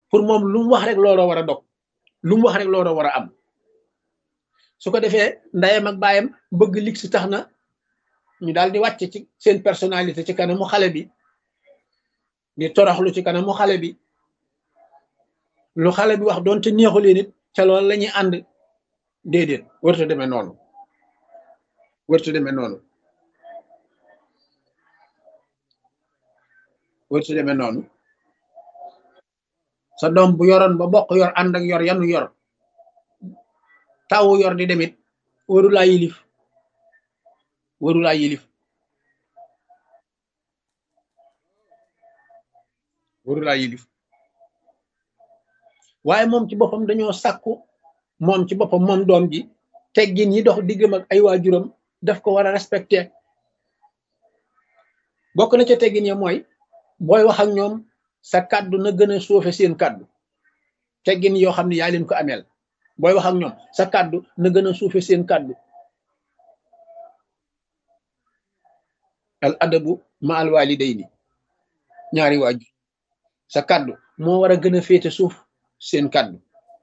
pour moom lu mu wax rek looloo war a dog lu mu wax rek looloo war a am su ko defee ndeyam ak baayam bëgg lig si tax na ñu daal di wàcc ci seen personnalité ci kanamu xale bi di toroxlu ci kanamu xale bi lu xale bi wax doonte neexu leen it ca loolu la ñuy ànd déedéet warta demee noonu warta demee noonu warta demee noonu sa doom bu yoroon ba bokk yor ànd ak yor yanu yor tawu yor di demit waru laa yilif waru laa yilif waru laa yilif waaye moom ci boppam dañoo sàkku moom ci boppam moom doom ji teggin yi dox diggam ak ay waajuram daf ko war a respecté bokk na ca teggin ya mooy booy wax ak ñoom sa kàddu na gën a suufe seen kàddu teggin yoo xam ne yaa leen ko ameel booy wax ak ñoom sa kàddu na gën a suufe seen kàddu al adabu ma al walidayni ñaari waajur sa kàddu moo war a gën a féete suuf seen kàddu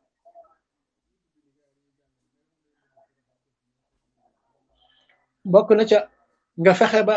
bokk na ca nga fexe ba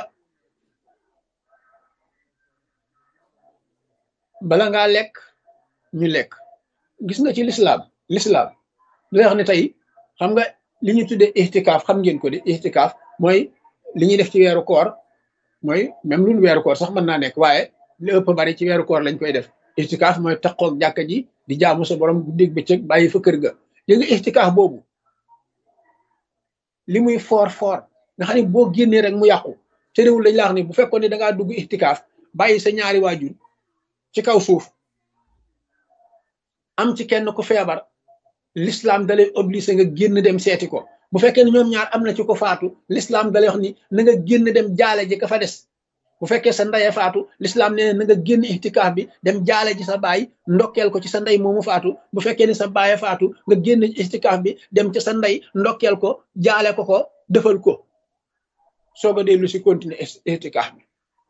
bala ngaa lekk ñu lekk gis nga ci lislaam lislaam lu wax ne tey xam nga li ñu tuddee ixtikaaf xam ngeen ko di ixtikaaf mooy li ñuy def ci weeru koor mooy même lu weeru koor sax mën naa nekk waaye li ëpp bari ci weeru koor lañ koy def ixtikaaf mooy taqoog jàkka ji di jaamu sa borom guddeeg bëccëg bàyyi fa kër ga li nga ixtikaaf boobu li muy foor foor nga xam ne boo génnee rek mu yàqu te réewul dañ la wax ni bu fekkoon ne da ngaa dugg ixtikaaf bàyyi sa ñaari waajur ci kaw suuf am ci kenn ku feebar l'islam dalay obligé nga génn dem seeti ko bu fekkee ne ñoom ñaar am na ci ko faatu l'islam dalay wax ni na nga génn dem jaale ji ka fa des bu fekkee sa ndeye faatu l'islam nee na nga génn ixtikaaf bi dem jaale ji sa baay ndokkeel ko ci sa ndey moomu faatu bu fekkee ni sa baaye faatu nga génn ixtikaaf bi dem ci sa ndey ndokkeel ko jaale ko ko defal ko soog a dellu si continuer ixtikaaf bi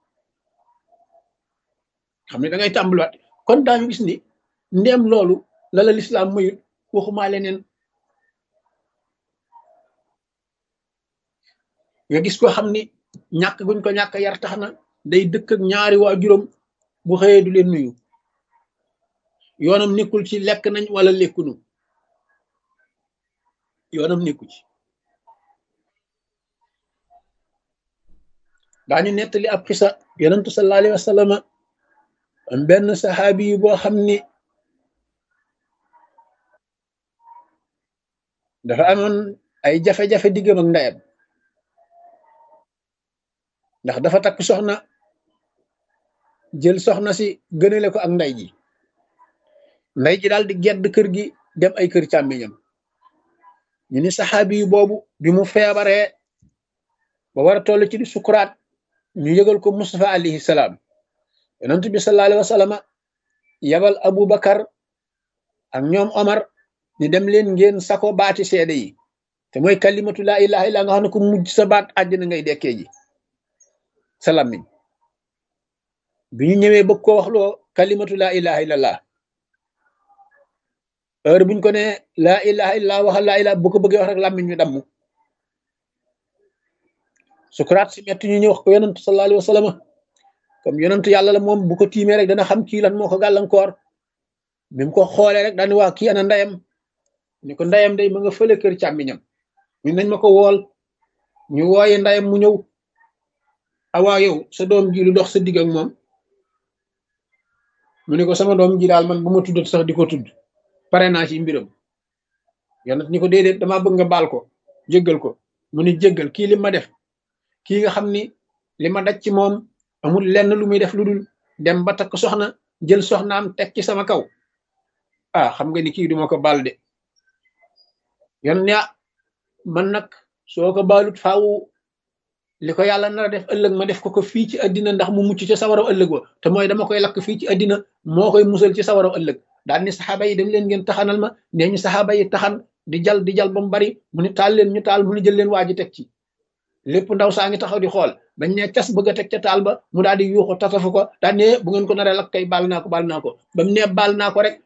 xam ne da ngay tàmbaliwaat kon daañu gis ni ndéem loolu la la lislaam mayut waxumaa leneen nga gis ko xam ni ñàkk guñ ko ñàkk yar tax na day dëkk ak ñaari waajuram bu xëyee du leen nuyu yoonam nekkul ci lekk nañ wala lekkunu yoonam nekku ci daañu nettali ab xisa yonentu sallallahu alayhi wa sallam am benn saxaabi yi boo xam ni dafa amoon ay jafe-jafe diggam ak ndeyam ndax dafa takk soxna jël soxna si gënale ko ak ndey ji ndey ji daal di gedd kër gi dem ay kër càmmiñam ñu ni saxaabi yi boobu bi mu feebaree ba war a toll ci di sukuraat ñu yëgal ko Mustafa alayhi salaam yonent bi sallallahu alayhi wa sallam yabal Abu Bakar ak ñoom Omar ni dem leen ngeen sako baati seede yi te mooy kalimatu laa ilaha illa nga xam ne ko mujj sa baat àjjana ngay dekkee ji sa làmmiñ bi ñu ñëwee bëgg ko wax loo kalimatu laa ilaha illallah heure buñ ko ne laa ilaha illallah waxal laa ilaha bu ko bëggee wax rek làmmiñ ñu damm sukuraat si metti ñu ñëw wax ko yonent sallallahu alayhi wa sallam comme yonent yàlla la moom bu ko tiimee rek dana xam kii lan moo ko gàllankoor bi mu ko xoolee rek daani waa kii ana ndeyam ni ko ndeyam day ma nga fële kër càmmiñam ñu nañ ma ko wool ñu wooye ndeyam mu ñëw awaa yow sa doom ji lu dox sa digg ak moom mu ne ko sama doom ji daal man bu ma tuddat sax di ko tudd pare naa ci mbiram yonent ni ko déedéet damaa bëgg nga baal ko jéggal ko mu ni jéggal kii li ma def kii nga xam ni li ma daj ci moom amul lenn lu muy def lu dul dem ba takk soxna jël soxnaam teg ci sama kaw ah xam nga ni kii duma ko baal de yon ne man nag soo ko baalut faawu li ko yàlla nar a def ëllëg ma def ko ko fii ci àddina ndax mu mucc ci sawaraw ëllëg wa te mooy dama koy lakk fii ci àddina moo koy musal ci sawaraw ëllëg daal ni saxaaba yi dem leen ngeen taxanal ma nee ñu saxaaba yi taxan di jal di jal ba mu bari mu ni taal leen ñu taal mu ni jël leen waa ji teg ci lépp ndaw saa ngi taxaw di xool bañ ne cas bëgg a teg ca taal ba mu daal di yuuxu tatafu ko daal ne bu ngeen ko naree lakk kay baal naa ko baal naa ko ba mu ne baal naa ko rek